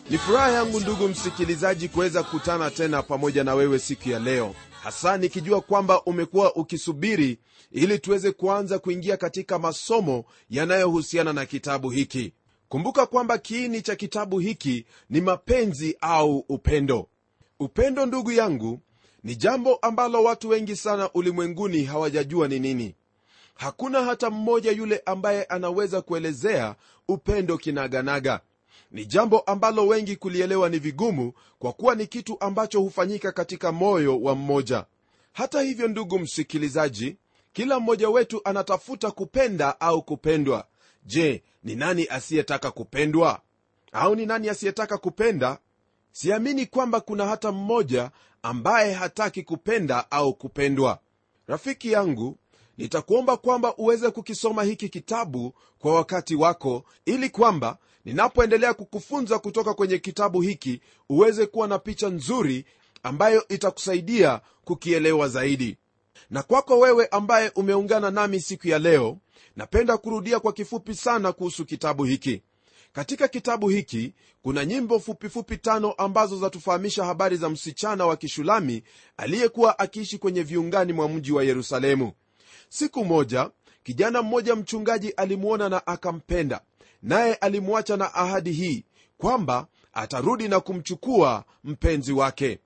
ni furaha yangu ndugu msikilizaji kuweza kukutana tena pamoja na wewe siku ya leo hasa nikijua kwamba umekuwa ukisubiri ili tuweze kuanza kuingia katika masomo yanayohusiana na kitabu hiki kumbuka kwamba kiini cha kitabu hiki ni mapenzi au upendo upendo ndugu yangu ni jambo ambalo watu wengi sana ulimwenguni hawajajua ni nini hakuna hata mmoja yule ambaye anaweza kuelezea upendo kinaganaga ni jambo ambalo wengi kulielewa ni vigumu kwa kuwa ni kitu ambacho hufanyika katika moyo wa mmoja hata hivyo ndugu msikilizaji kila mmoja wetu anatafuta kupenda au kupendwa je ni nani asiyetaka kupendwa au ni nani asiyetaka kupenda siamini kwamba kuna hata mmoja ambaye hataki kupenda au kupendwa rafiki yangu nitakuomba kwamba uweze kukisoma hiki kitabu kwa wakati wako ili kwamba ninapoendelea kukufunza kutoka kwenye kitabu hiki uweze kuwa na picha nzuri ambayo itakusaidia kukielewa zaidi na kwako wewe ambaye umeungana nami siku ya leo napenda kurudia kwa kifupi sana kuhusu kitabu hiki katika kitabu hiki kuna nyimbo fupifupi fupi tano ambazo zatufahamisha habari za msichana wa kishulami aliyekuwa akiishi kwenye viungani mwa mji wa yerusalemu siku moja kijana mmoja mchungaji alimwona na akampenda naye alimwacha na ahadi hii kwamba atarudi na kumchukua mpenzi wake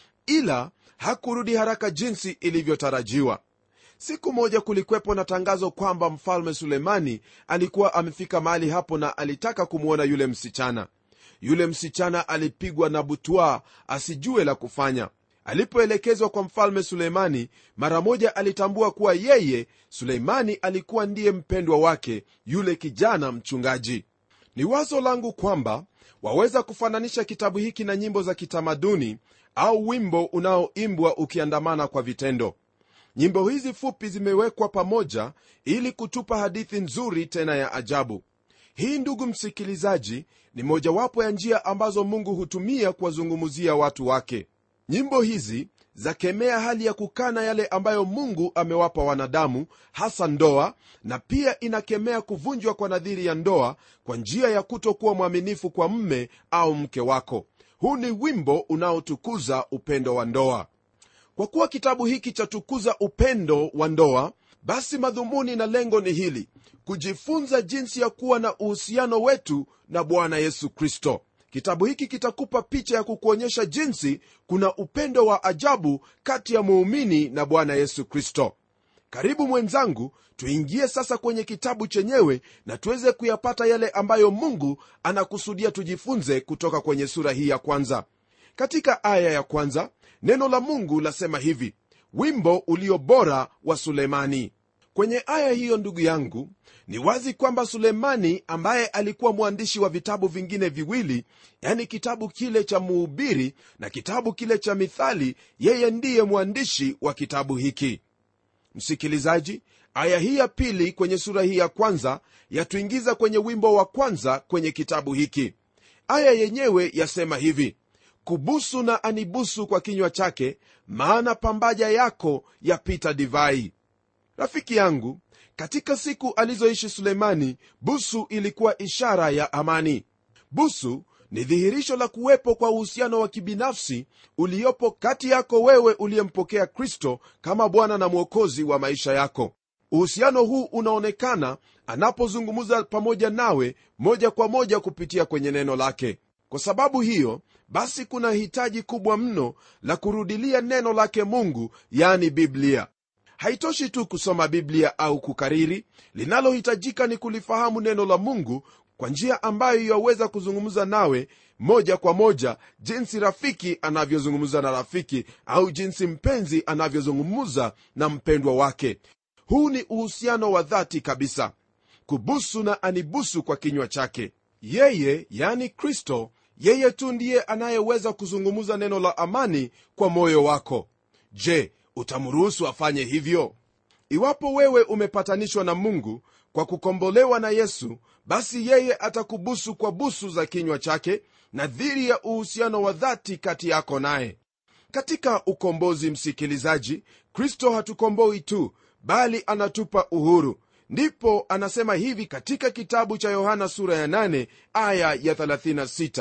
ila hakurudi haraka jinsi ilivyotarajiwa siku moja kulikwepo na tangazo kwamba mfalme sulemani alikuwa amefika mahali hapo na alitaka kumwona yule msichana yule msichana alipigwa na butwa asijue la kufanya alipoelekezwa kwa mfalme suleimani mara moja alitambua kuwa yeye suleimani alikuwa ndiye mpendwa wake yule kijana mchungaji ni wazo langu kwamba waweza kufananisha kitabu hiki na nyimbo za kitamaduni au wimbo unaoimbwa ukiandamana kwa vitendo nyimbo hizi fupi zimewekwa pamoja ili kutupa hadithi nzuri tena ya ajabu hii ndugu msikilizaji ni mojawapo ya njia ambazo mungu hutumia kuwazungumzia watu wake nyimbo hizi zakemea hali ya kukana yale ambayo mungu amewapa wanadamu hasa ndoa na pia inakemea kuvunjwa kwa nadhiri ya ndoa kwa njia ya kutokuwa mwaminifu kwa mme au mke wako huu ni wimbo unaotukuza upendo wa ndoa kwa kuwa kitabu hiki chatukuza upendo wa ndoa basi madhumuni na lengo ni hili kujifunza jinsi ya kuwa na uhusiano wetu na bwana yesu kristo kitabu hiki kitakupa picha ya kukuonyesha jinsi kuna upendo wa ajabu kati ya muumini na bwana yesu kristo karibu mwenzangu tuingie sasa kwenye kitabu chenyewe na tuweze kuyapata yale ambayo mungu anakusudia tujifunze kutoka kwenye sura hii ya kwanza katika aya ya kwanza neno la mungu lasema hivi wimbo ulio bora wa sulemani kwenye aya hiyo ndugu yangu ni wazi kwamba sulemani ambaye alikuwa mwandishi wa vitabu vingine viwili yani kitabu kile cha muhubiri na kitabu kile cha mithali yeye ndiye mwandishi wa kitabu hiki msikilizaji aya hii ya pili kwenye sura hii ya kwanza yatuingiza kwenye wimbo wa kwanza kwenye kitabu hiki aya yenyewe yasema hivi kubusu na anibusu kwa kinywa chake maana pambaja yako yapita divai rafiki yangu katika siku alizoishi sulemani busu ilikuwa ishara ya amani busu ni dhihirisho la kuwepo kwa uhusiano wa kibinafsi uliopo kati yako wewe uliyempokea kristo kama bwana na mwokozi wa maisha yako uhusiano huu unaonekana anapozungumza pamoja nawe moja kwa moja kupitia kwenye neno lake kwa sababu hiyo basi kuna hitaji kubwa mno la kurudilia neno lake mungu yani biblia haitoshi tu kusoma biblia au kukariri linalohitajika ni kulifahamu neno la mungu kwa njia ambayo yaweza kuzungumza nawe moja kwa moja jinsi rafiki anavyozungumza na rafiki au jinsi mpenzi anavyozungumza na mpendwa wake huu ni uhusiano wa dhati kabisa kubusu na anibusu kwa kinywa chake yeye yani kristo yeye tu ndiye anayeweza kuzungumza neno la amani kwa moyo wako je utamruhusu afanye hivyo iwapo wewe umepatanishwa na mungu kwa kukombolewa na yesu basi yeye atakubusu kwa busu za kinywa chake na dhiri ya uhusiano wa dhati kati yako naye katika ukombozi msikilizaji kristo hatukomboi tu bali anatupa uhuru ndipo anasema hivi katika kitabu cha yohana sura ya 8 aya ya 36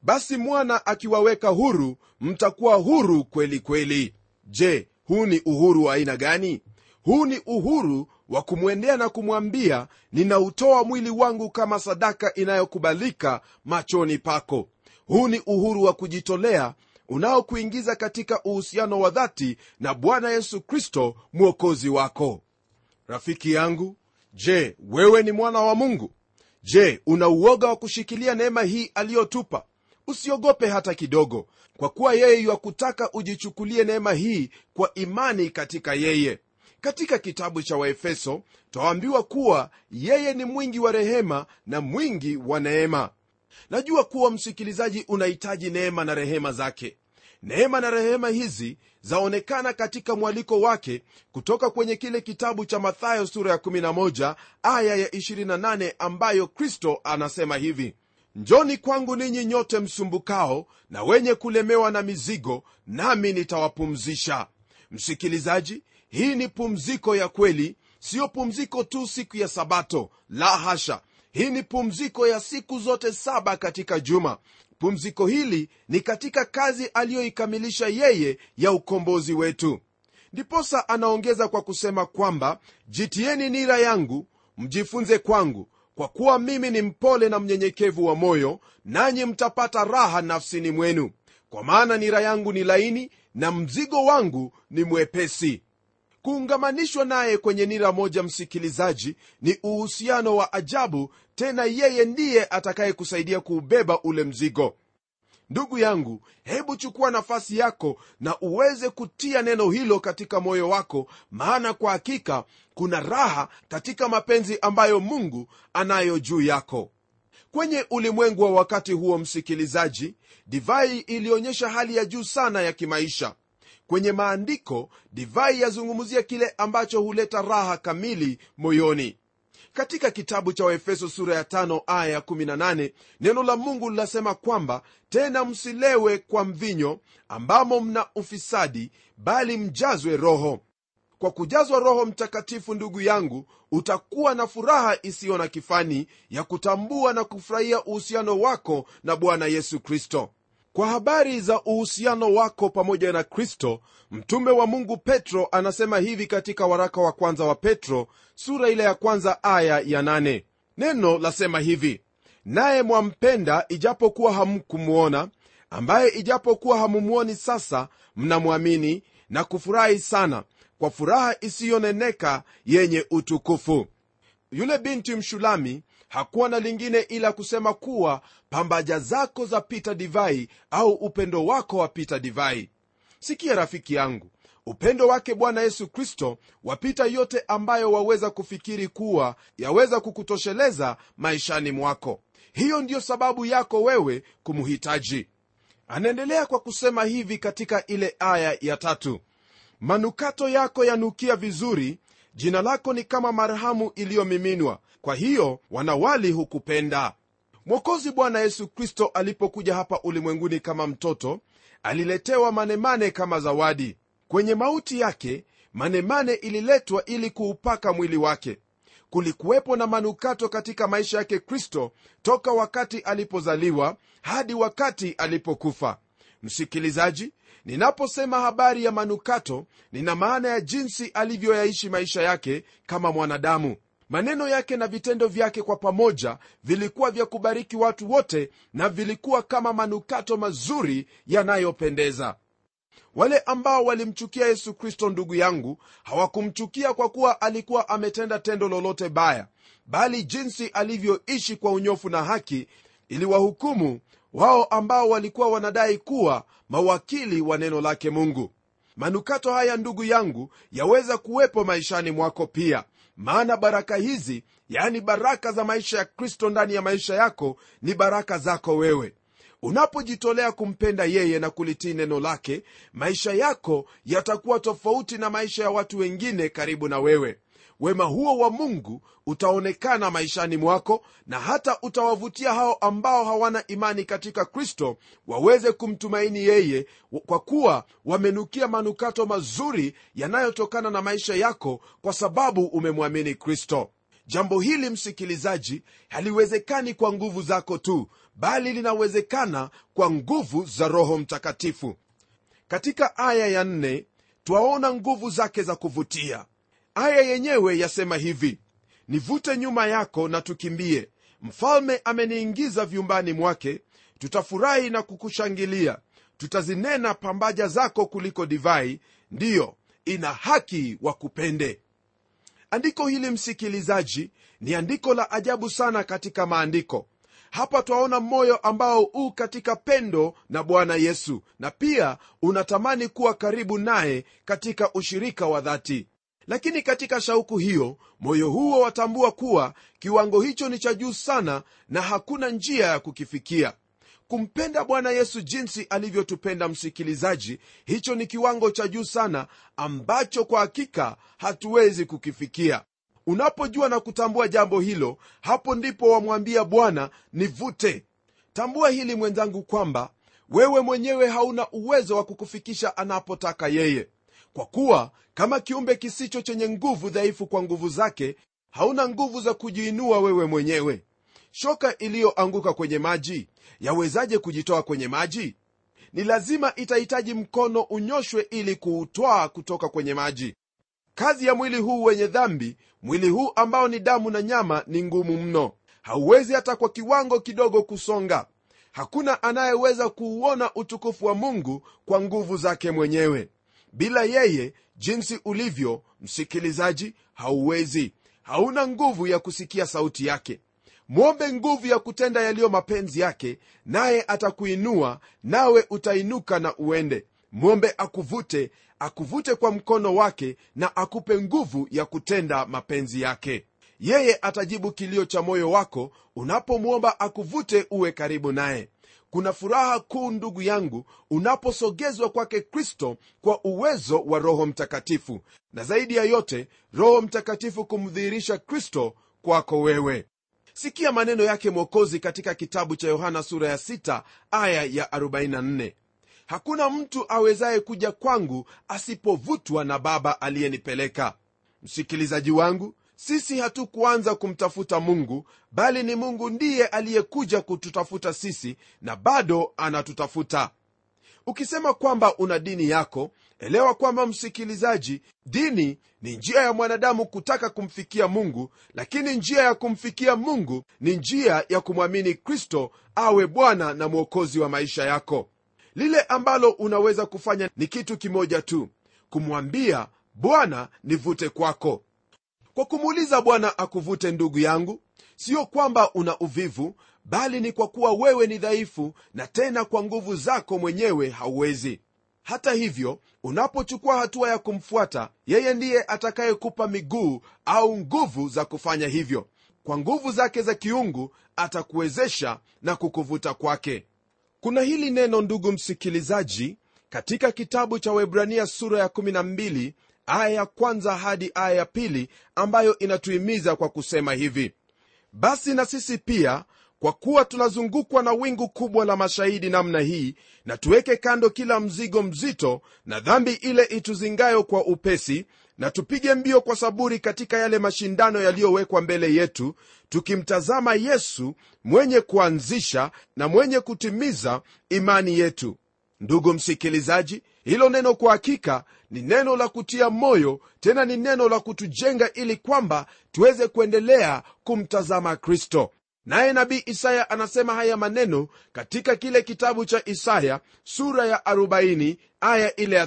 basi mwana akiwaweka huru mtakuwa huru kweli kweli je huu ni uhuru wa aina gani huu ni uhuru wa kumwendea na kumwambia ninautoa mwili wangu kama sadaka inayokubalika machoni pako huu ni uhuru wa kujitolea unaokuingiza katika uhusiano wa dhati na bwana yesu kristo mwokozi wako rafiki yangu je wewe ni mwana wa mungu je una uoga wa kushikilia neema hii aliyotupa usiogope hata kidogo kwa kuwa yeye yuakutaka ujichukulie neema hii kwa imani katika yeye katika kitabu cha waefeso twaambiwa kuwa yeye ni mwingi wa rehema na mwingi wa neema najua kuwa msikilizaji unahitaji neema na rehema zake neema na rehema hizi zaonekana katika mwaliko wake kutoka kwenye kile kitabu cha mathayo sura ya 11 aya ya 28 ambayo kristo anasema hivi njoni kwangu ninyi nyote msumbukao na wenye kulemewa na mizigo nami nitawapumzisha msikilizaji hii ni pumziko ya kweli siyo pumziko tu siku ya sabato la hasha hii ni pumziko ya siku zote saba katika juma pumziko hili ni katika kazi aliyoikamilisha yeye ya ukombozi wetu ndiposa anaongeza kwa kusema kwamba jitieni nira yangu mjifunze kwangu kwa kuwa mimi ni mpole na mnyenyekevu wa moyo nanyi mtapata raha nafsini mwenu kwa maana nira yangu ni laini na mzigo wangu ni mwepesi kuungamanishwa naye kwenye nira moja msikilizaji ni uhusiano wa ajabu tena yeye ndiye atakayekusaidia kuubeba ule mzigo ndugu yangu hebu chukua nafasi yako na uweze kutia neno hilo katika moyo wako maana kwa hakika kuna raha katika mapenzi ambayo mungu anayo juu yako kwenye ulimwengu wa wakati huo msikilizaji divai ilionyesha hali ya juu sana ya kimaisha kwenye maandiko divai yazungumzia kile ambacho huleta raha kamili moyoni katika kitabu cha waefeso sura ya 5 aya ya 18 neno la mungu linasema kwamba tena msilewe kwa mvinyo ambamo mna ufisadi bali mjazwe roho kwa kujazwa roho mtakatifu ndugu yangu utakuwa na furaha isiyo na kifani ya kutambua na kufurahia uhusiano wako na bwana yesu kristo kwa habari za uhusiano wako pamoja na kristo mtume wa mungu petro anasema hivi katika waraka wa kwanza wa petro sura ile ya kwanza aya ya nane. neno lasema hivi naye mwampenda ijapokuwa hamkumwona ambaye ijapokuwa hamumwoni sasa mnamwamini na kufurahi sana kwa furaha isiyoneneka yenye utukufu yule binti mshulami hakuwa na lingine ila kusema kuwa pambaja zako za pita divai au upendo wako wapita divai sikia rafiki yangu upendo wake bwana yesu kristo wapita yote ambayo waweza kufikiri kuwa yaweza kukutosheleza maishani mwako hiyo ndiyo sababu yako wewe kumhitaji anaendelea kwa kusema hivi katika ile aya ya tatu manukato yako yanukia vizuri jina lako ni kama marhamu iliyomiminwa kwa hiyo wanawali hukupenda mwokozi bwana yesu kristo alipokuja hapa ulimwenguni kama mtoto aliletewa manemane kama zawadi kwenye mauti yake manemane ililetwa ili kuupaka mwili wake kulikuwepo na manukato katika maisha yake kristo toka wakati alipozaliwa hadi wakati alipokufa msikilizaji ninaposema habari ya manukato nina maana ya jinsi alivyoyaishi maisha yake kama mwanadamu maneno yake na vitendo vyake kwa pamoja vilikuwa vya kubariki watu wote na vilikuwa kama manukato mazuri yanayopendeza wale ambao walimchukia yesu kristo ndugu yangu hawakumchukia kwa kuwa alikuwa ametenda tendo lolote baya bali jinsi alivyoishi kwa unyofu na haki iliwahukumu wao ambao walikuwa wanadai kuwa mawakili wa neno lake mungu manukato haya ndugu yangu yaweza kuwepo maishani mwako pia maana baraka hizi yani baraka za maisha ya kristo ndani ya maisha yako ni baraka zako wewe unapojitolea kumpenda yeye na kulitii neno lake maisha yako yatakuwa tofauti na maisha ya watu wengine karibu na wewe wema huo wa mungu utaonekana maishani mwako na hata utawavutia hao ambao hawana imani katika kristo waweze kumtumaini yeye kwa kuwa wamenukia manukato mazuri yanayotokana na maisha yako kwa sababu umemwamini kristo jambo hili msikilizaji haliwezekani kwa nguvu zako tu bali linawezekana kwa nguvu za roho mtakatifu katika aya ya nne twaona nguvu zake za kuvutia aya yenyewe yasema hivi nivute nyuma yako na tukimbie mfalme ameniingiza vyumbani mwake tutafurahi na kukushangilia tutazinena pambaja zako kuliko divai ndiyo ina haki wa kupende andiko hili msikilizaji ni andiko la ajabu sana katika maandiko hapa twaona moyo ambao u katika pendo na bwana yesu na pia unatamani kuwa karibu naye katika ushirika wa dhati lakini katika shauku hiyo moyo huo watambua kuwa kiwango hicho ni cha juu sana na hakuna njia ya kukifikia kumpenda bwana yesu jinsi alivyotupenda msikilizaji hicho ni kiwango cha juu sana ambacho kwa hakika hatuwezi kukifikia unapojua na kutambua jambo hilo hapo ndipo wamwambia bwana nivute tambua hili mwenzangu kwamba wewe mwenyewe hauna uwezo wa kukufikisha anapotaka yeye kwa kuwa kama kiumbe kisicho chenye nguvu dhaifu kwa nguvu zake hauna nguvu za kujiinua wewe mwenyewe shoka iliyoanguka kwenye maji yawezaje kujitoa kwenye maji ni lazima itahitaji mkono unyoshwe ili kuutwaa kutoka kwenye maji kazi ya mwili huu wenye dhambi mwili huu ambao ni damu na nyama ni ngumu mno hauwezi hata kwa kiwango kidogo kusonga hakuna anayeweza kuuona utukufu wa mungu kwa nguvu zake mwenyewe bila yeye jinsi ulivyo msikilizaji hauwezi hauna nguvu ya kusikia sauti yake mwombe nguvu ya kutenda yaliyo mapenzi yake naye atakuinua nawe utainuka na uende mwombe akuvute akuvute kwa mkono wake na akupe nguvu ya kutenda mapenzi yake yeye atajibu kilio cha moyo wako unapomwomba akuvute uwe karibu naye kuna furaha kuu ndugu yangu unaposogezwa kwake kristo kwa uwezo wa roho mtakatifu na zaidi ya yote roho mtakatifu kumdhihirisha kristo kwako wewe sikia maneno yake mwokozi katika kitabu cha yohana sura ya 6 aya ya 44 hakuna mtu awezaye kuja kwangu asipovutwa na baba aliyenipeleka msikilizaji wangu sisi hatukuanza kumtafuta mungu bali ni mungu ndiye aliyekuja kututafuta sisi na bado anatutafuta ukisema kwamba una dini yako elewa kwamba msikilizaji dini ni njia ya mwanadamu kutaka kumfikia mungu lakini njia ya kumfikia mungu ni njia ya kumwamini kristo awe bwana na mwokozi wa maisha yako lile ambalo unaweza kufanya ni kitu kimoja tu kumwambia bwana nivute kwako kwa kumuuliza bwana akuvute ndugu yangu sio kwamba una uvivu bali ni kwa kuwa wewe ni dhaifu na tena kwa nguvu zako mwenyewe hauwezi hata hivyo unapochukua hatua ya kumfuata yeye ndiye atakayekupa miguu au nguvu za kufanya hivyo kwa nguvu zake za kiungu atakuwezesha na kukuvuta kwake kuna hili neno ndugu msikilizaji katika kitabu cha webrania sura ya 12 aya ya kwanza hadi aya ya pili ambayo inatuhimiza kwa kusema hivi basi na sisi pia kwa kuwa tunazungukwa na wingu kubwa la mashahidi namna hii na tuweke kando kila mzigo mzito na dhambi ile ituzingayo kwa upesi na tupige mbio kwa saburi katika yale mashindano yaliyowekwa mbele yetu tukimtazama yesu mwenye kuanzisha na mwenye kutimiza imani yetu ndugu msikilizaji hilo neno kwa hakika ni neno la kutia moyo tena ni neno la kutujenga ili kwamba tuweze kuendelea kumtazama kristo naye nabii isaya anasema haya maneno katika kile kitabu cha isaya sura ya 40 aya ile ya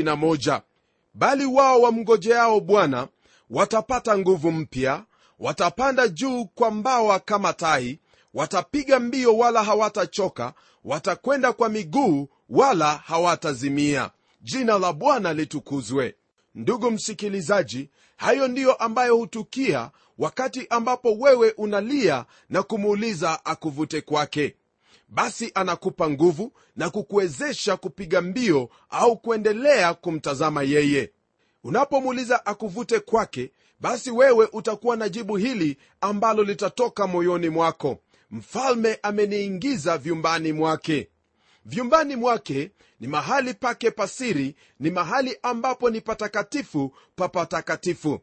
31 bali wao wamngojeao bwana watapata nguvu mpya watapanda juu kwa mbawa kama tai watapiga mbio wala hawatachoka watakwenda kwa miguu wala hawatazimia jina la bwana litukuzwe ndugu msikilizaji hayo ndiyo ambayo hutukia wakati ambapo wewe unalia na kumuuliza akuvute kwake basi anakupa nguvu na kukuwezesha kupiga mbio au kuendelea kumtazama yeye unapomuuliza akuvute kwake basi wewe utakuwa na jibu hili ambalo litatoka moyoni mwako mfalme ameniingiza vyumbani mwake vyumbani mwake ni mahali pake pasiri ni mahali ambapo ni patakatifu pa patakatifu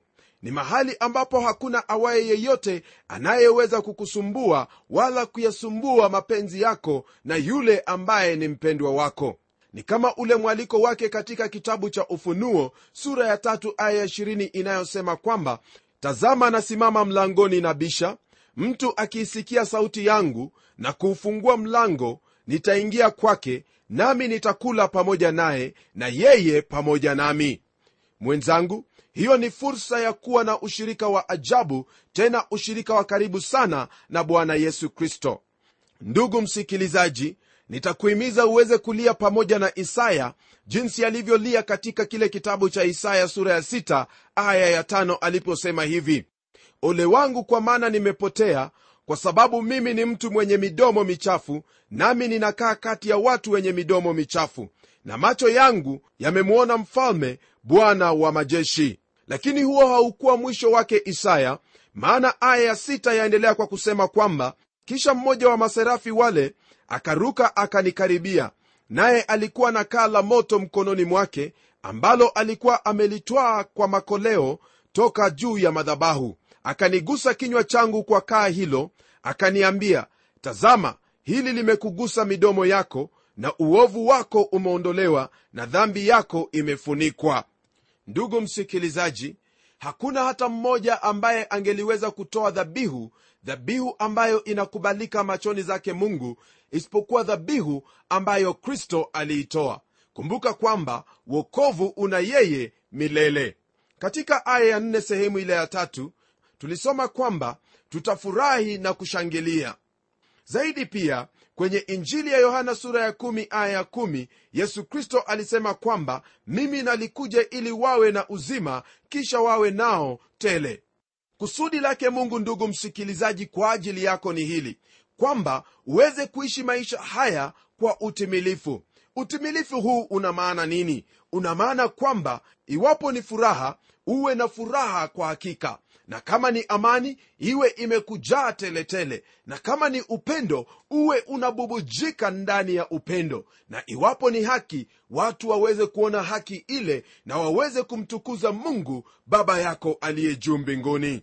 ni mahali ambapo hakuna awaye yeyote anayeweza kukusumbua wala kuyasumbua mapenzi yako na yule ambaye ni mpendwa wako ni kama ule mwaliko wake katika kitabu cha ufunuo sura ya tatu aya ya ishirini inayosema kwamba tazama nasimama mlangoni na bisha mtu akiisikia sauti yangu na kuufungua mlango nitaingia kwake nami nitakula pamoja naye na yeye pamoja nami mwenzangu hiyo ni fursa ya kuwa na ushirika wa ajabu tena ushirika wa karibu sana na bwana yesu kristo ndugu msikilizaji nitakuhimiza uweze kulia pamoja na isaya jinsi alivyolia katika kile kitabu cha isaya sura ya 6 aya ya 5 aliposema hivi ole wangu kwa maana nimepotea kwa sababu mimi ni mtu mwenye midomo michafu nami ninakaa kati ya watu wenye midomo michafu na macho yangu yamemwona mfalme bwana wa majeshi lakini huo haukuwa mwisho wake isaya maana aya ya sita yaendelea kwa kusema kwamba kisha mmoja wa maserafi wale akaruka akanikaribia naye alikuwa na kaa la moto mkononi mwake ambalo alikuwa amelitwaa kwa makoleo toka juu ya madhabahu akanigusa kinywa changu kwa kaa hilo akaniambia tazama hili limekugusa midomo yako na uovu wako umeondolewa na dhambi yako imefunikwa ndugu msikilizaji hakuna hata mmoja ambaye angeliweza kutoa dhabihu dhabihu ambayo inakubalika machoni zake mungu isipokuwa dhabihu ambayo kristo aliitoa kumbuka kwamba wokovu una yeye milele katika aya ya nne sehemu ile ya tatu tulisoma kwamba tutafurahi na kushangilia zaidi pia kwenye injili ya yohana sura ya kumi aya ya kumi yesu kristo alisema kwamba mimi nalikuja ili wawe na uzima kisha wawe nao tele kusudi lake mungu ndugu msikilizaji kwa ajili yako ni hili kwamba uweze kuishi maisha haya kwa utimilifu utimilifu huu una maana nini una maana kwamba iwapo ni furaha uwe na furaha kwa hakika na kama ni amani iwe imekujaa teletele na kama ni upendo uwe unabubujika ndani ya upendo na iwapo ni haki watu waweze kuona haki ile na waweze kumtukuza mungu baba yako aliye juu mbinguni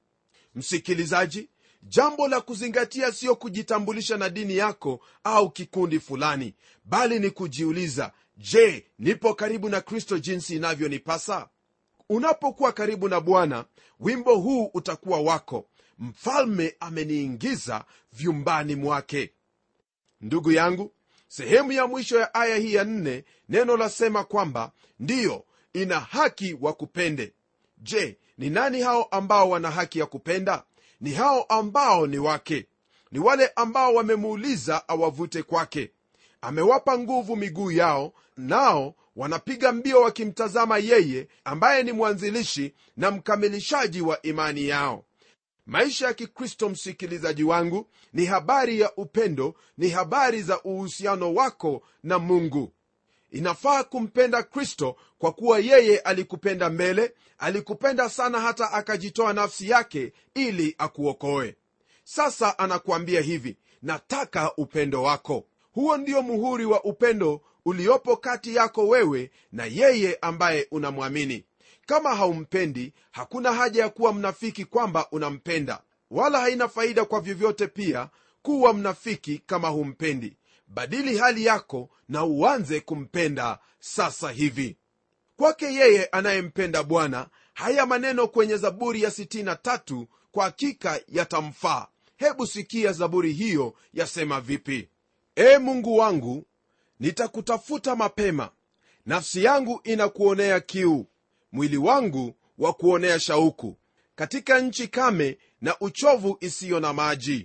msikilizaji jambo la kuzingatia siyo kujitambulisha na dini yako au kikundi fulani bali ni kujiuliza je nipo karibu na kristo jinsi inavyonipasa unapokuwa karibu na bwana wimbo huu utakuwa wako mfalme ameniingiza vyumbani mwake ndugu yangu sehemu ya mwisho ya aya hii ya nne neno lasema kwamba ndiyo ina haki wa kupende je ni nani hao ambao wana haki ya kupenda ni hao ambao ni wake ni wale ambao wamemuuliza awavute kwake amewapa nguvu miguu yao nao wanapiga mbio wakimtazama yeye ambaye ni mwanzilishi na mkamilishaji wa imani yao maisha ya kikristo msikilizaji wangu ni habari ya upendo ni habari za uhusiano wako na mungu inafaa kumpenda kristo kwa kuwa yeye alikupenda mbele alikupenda sana hata akajitoa nafsi yake ili akuokoe sasa anakuambia hivi nataka upendo wako huo ndio muhuri wa upendo uliopo kati yako wewe na yeye ambaye unamwamini kama haumpendi hakuna haja ya kuwa mnafiki kwamba unampenda wala haina faida kwa vyovyote pia kuwa mnafiki kama humpendi badili hali yako na uanze kumpenda sasa hivi kwake yeye anayempenda bwana haya maneno kwenye zaburi ya 63 kwa hakika yatamfaa hebu sikia zaburi hiyo yasema vipi e mungu wangu nitakutafuta mapema nafsi yangu inakuonea kiu mwili wangu wa kuonea shauku katika nchi kame na uchovu isiyo na maji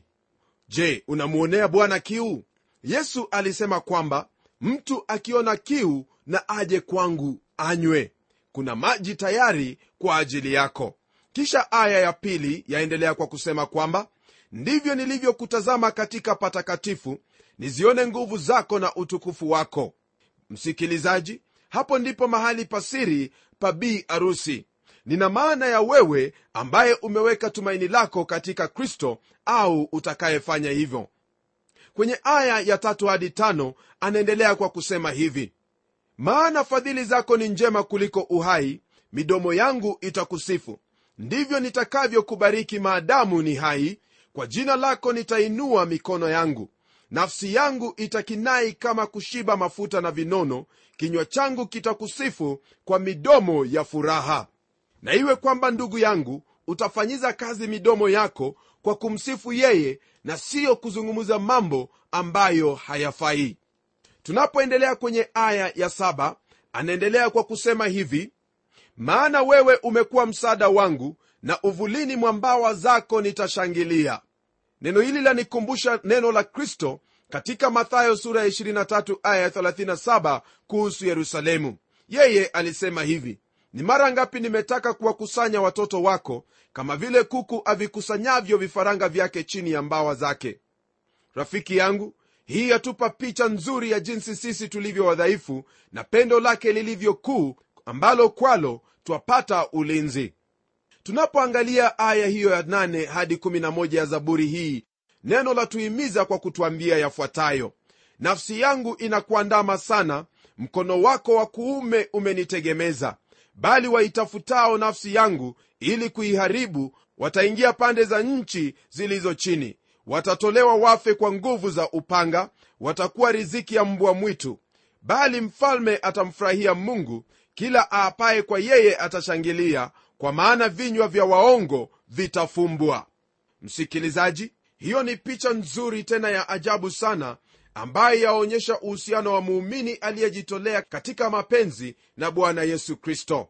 je unamwonea bwana kiu yesu alisema kwamba mtu akiona kiu na aje kwangu anywe kuna maji tayari kwa ajili yako kisha aya ya pili yaendelea kwa kusema kwamba ndivyo nilivyokutazama katika patakatifu nizione nguvu zako na utukufu wako msikilizaji hapo ndipo mahali pasiri pa bii arusi nina maana ya wewe ambaye umeweka tumaini lako katika kristo au utakayefanya hivyo kwenye aya ya tatu hadi tano anaendelea kwa kusema hivi maana fadhili zako ni njema kuliko uhai midomo yangu itakusifu ndivyo nitakavyokubariki maadamu ni hai kwa jina lako nitainua mikono yangu nafsi yangu itakinai kama kushiba mafuta na vinono kinywa changu kitakusifu kwa midomo ya furaha na iwe kwamba ndugu yangu utafanyiza kazi midomo yako kwa kumsifu yeye na siyo kuzungumza mambo ambayo hayafai tunapoendelea kwenye aya ya saba anaendelea kwa kusema hivi maana wewe umekuwa msaada wangu na uvulini mwa mbawa zako nitashangilia neno hili lanikumbusha neno la kristo katika mathayo sura ya 23 aya ya 37 kuhusu yerusalemu yeye alisema hivi ni mara ngapi nimetaka kuwakusanya watoto wako kama vile kuku avikusanyavyo vifaranga vyake chini ya mbawa zake rafiki yangu hii yatupa picha nzuri ya jinsi sisi tulivyo wadhaifu na pendo lake lilivyo kuu ambalo kwalo twapata ulinzi tunapoangalia aya hiyo ya 8 hadi 11 ya zaburi hii neno la tuhimiza kwa kutwambia yafuatayo nafsi yangu inakuandama sana mkono wako wa kuume umenitegemeza bali waitafutao nafsi yangu ili kuiharibu wataingia pande za nchi zilizo chini watatolewa wafe kwa nguvu za upanga watakuwa riziki ya mbwa mwitu bali mfalme atamfurahia mungu kila aapaye kwa yeye atashangilia kwa maana vinywa vya waongo vitafumbwa msikilizaji hiyo ni picha nzuri tena ya ajabu sana ambaye yaonyesha uhusiano wa muumini aliyejitolea katika mapenzi na bwana yesu kristo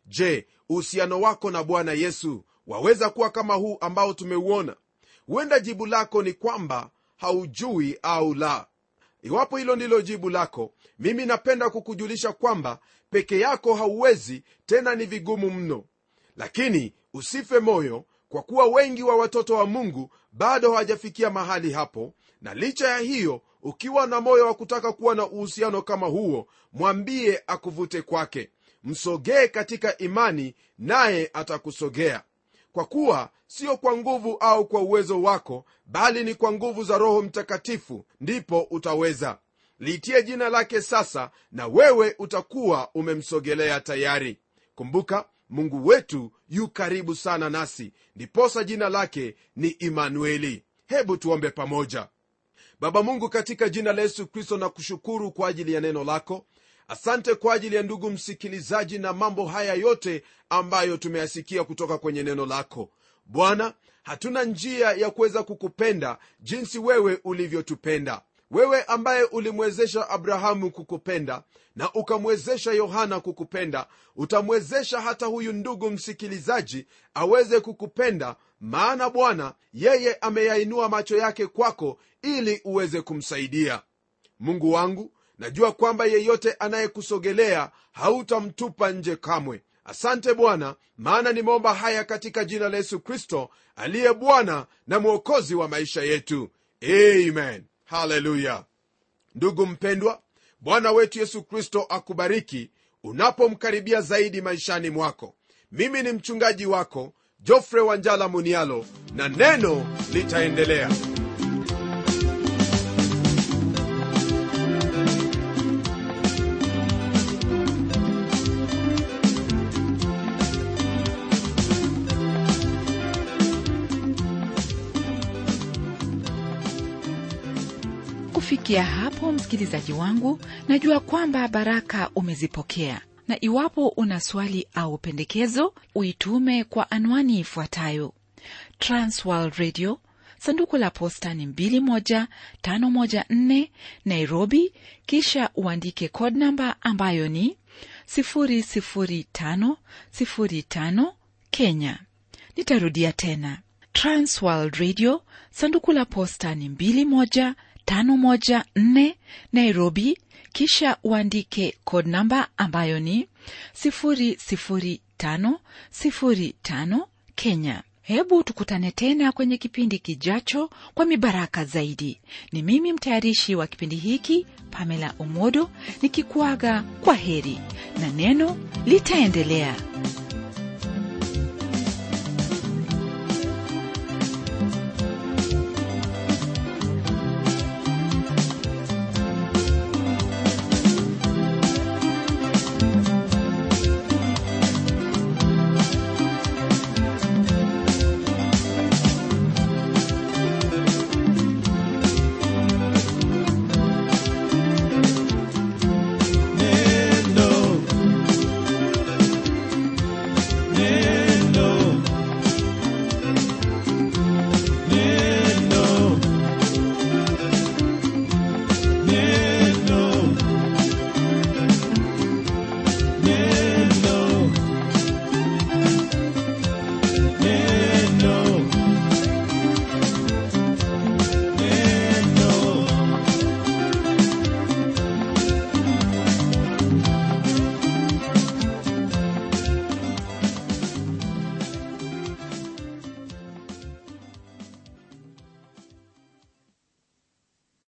je uhusiano wako na bwana yesu waweza kuwa kama huu ambao tumeuona huenda jibu lako ni kwamba haujui au la iwapo hilo ndilo jibu lako mimi napenda kukujulisha kwamba peke yako hauwezi tena ni vigumu mno lakini usife moyo kwa kuwa wengi wa watoto wa mungu bado hawajafikia mahali hapo na licha ya hiyo ukiwa na moyo wa kutaka kuwa na uhusiano kama huo mwambie akuvute kwake msogee katika imani naye atakusogea kwa kuwa sio kwa nguvu au kwa uwezo wako bali ni kwa nguvu za roho mtakatifu ndipo utaweza liitie jina lake sasa na wewe utakuwa umemsogelea tayari kumbuka mungu wetu yu karibu sana nasi ndiposa jina lake ni imanueli hebu tuombe pamoja baba mungu katika jina la yesu kristo na kushukuru kwa ajili ya neno lako asante kwa ajili ya ndugu msikilizaji na mambo haya yote ambayo tumeyasikia kutoka kwenye neno lako bwana hatuna njia ya kuweza kukupenda jinsi wewe ulivyotupenda wewe ambaye ulimwezesha abrahamu kukupenda na ukamwezesha yohana kukupenda utamwezesha hata huyu ndugu msikilizaji aweze kukupenda maana bwana yeye ameyainua macho yake kwako ili uweze kumsaidia mungu wangu najua kwamba yeyote anayekusogelea hautamtupa nje kamwe asante bwana maana nimeomba haya katika jina la yesu kristo aliye bwana na mwokozi wa maisha yetu amen haleluya ndugu mpendwa bwana wetu yesu kristo akubariki unapomkaribia zaidi maishani mwako mimi ni mchungaji wako jofre wanjala munialo na neno litaendelea kufikia hapo msikilizaji wangu najua kwamba baraka umezipokea na iwapo una swali au pendekezo uitume kwa anwani ifuatayo transworld radio sanduku la posta ni 21514 nairobi kisha uandike code namba ambayo ni 00505 kenya nitarudia tena transworld radio sanduku la posta ni 21 514 Nairobi, kisha uandike code namba ambayo ni 00505 Kenya. Hebu tukutane tena kwenye kipindi kijacho kwa mibaraka zaidi. Ni mimi mtayarishi wa kipindi hiki Pamela Omodo nikikuaga kwa heri na neno litaendelea.